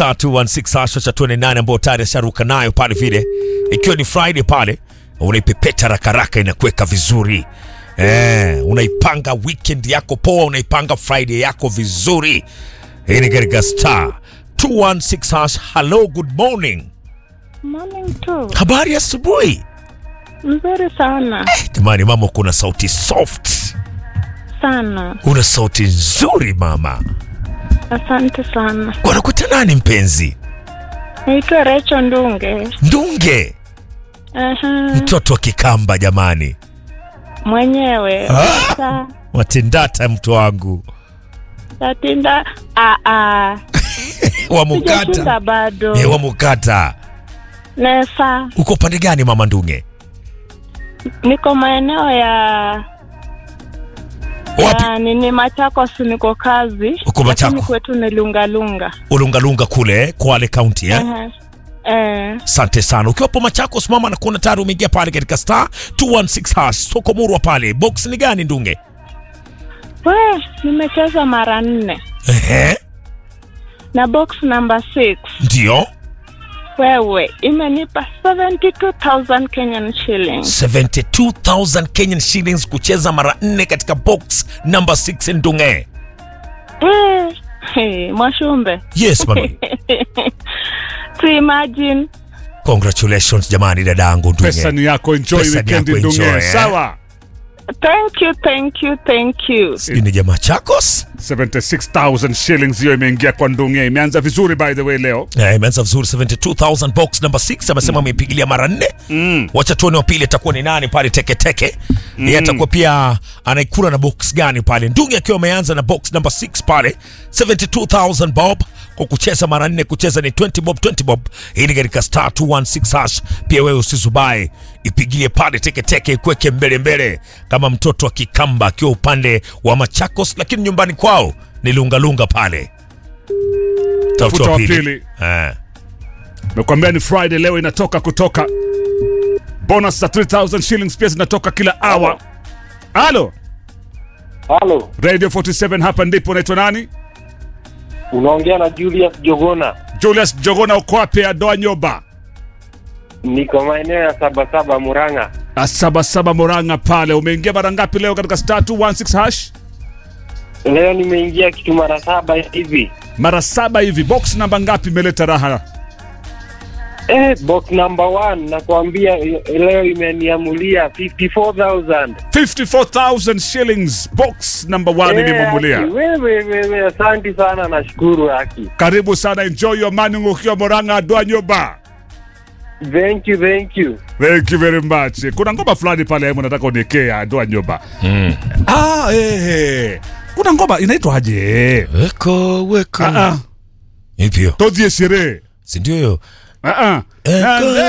star 216 hasha cha 28 ambao tayari asharuka nayo pale vile, ikiwa ni Friday pale, unaipepeta rakaraka inakuweka vizuri eh, unaipanga weekend yako poa, unaipanga Friday yako vizuri. Hii ni katika star 216 hash. Hello, good morning. Morning tu. Habari ya asubuhi. Mzuri sana. Jamani mama, kuna sauti soft, Sana. una sauti nzuri mama. Asante sana. Wanakuita nani mpenzi? Naitwa Recho Ndunge. Ndunge, Aha. mtoto wa Kikamba jamani. Mwenyewe. Ah. Sa- Watendata mtu wangu Tatinda. Ah ah. wa Sijashinda Mukata. bado. Eh, wa Mukata. Nesa. Uko upande gani mama Ndunge? Niko maeneo ya Wapi? ya nini Machakos niko kazi. Uko Lakini Machakos? kwetu ni Lungalunga. Ulungalunga kule eh, Kwale County eh? Aha. Eh. Asante sana. Ukiwa hapo Machakos mama, nakuona tayari umeingia pale katika star 216 hash. Soko Murwa pale. Box ni gani Ndunge? We, nimecheza mara nne Ehe, na box number 6 ndio. wewe imenipa 72000 Kenyan shillings. 72,000 Kenyan shillings kucheza mara nne katika box number 6 Ndunge. Eh, hey, Mwashumbe. Yes mama. to imagine Congratulations jamani dadangu pesa Ndunge. ni yako enjoy Pesa ni weekend yako, ndunge enjoy, eh. sawa thank you thank you thank you Sijui ni jamaa Chakos? 76000 shillings hiyo imeingia kwa ndunge imeanza vizuri by the way leo Eh, imeanza vizuri 72000 box number 6 amesema ameipigilia mara nne mm. wacha tuone wa pili atakuwa ni nani pale teketeke mm. yeye atakuwa pia anaikula na box gani pale ndungi akiwa ameanza na box number 6 pale 72000 bob kwa kucheza mara nne kucheza ni 20 bob 20 bob hii ni katika star 216 hash pia wewe usizubae ipigilie pale teketeke ikweke mbele mbele kama mtoto wa kikamba akiwa upande wa machakos lakini nyumbani kwao ni lungalunga pale Tafuta wa pili. Eh. Nakwambia ni Friday leo inatoka kutoka bonus za 3000 shillings pia zinatoka kila hour. Halo, Halo, Radio 47 hapa ndipo unaitwa nani? unaongea na Julius Jogona. Julius Jogona uko wapi Adoa Nyoba? Niko maeneo ya Sabasaba, Murang'a. Asabasaba Moranga pale. Umeingia mara ngapi leo katika star 216 hash? Leo nimeingia kitu mara saba hivi. Mara saba hivi. Box namba ngapi imeleta raha? Eh, box number one nakwambia eh, leo imeniamulia 54,000. 54,000 shillings. Box number 1 Eh, imemumulia. Aki, Wewe wewe, asante sana, nashukuru Haki. Karibu sana, enjoy your morning ukiwa Moranga Adoa Nyoba. Thank you, thank you. Thank you very much. Kuna ngoma fulani pale hemu nataka uniekee Adoa Nyoba. Mm. Ah, eh, eh. Kuna ngoma inaitwa aje? weko weko Ah, ah. hivyo Tozie sherehe. si ndio hiyo Ah, ah. Eko, And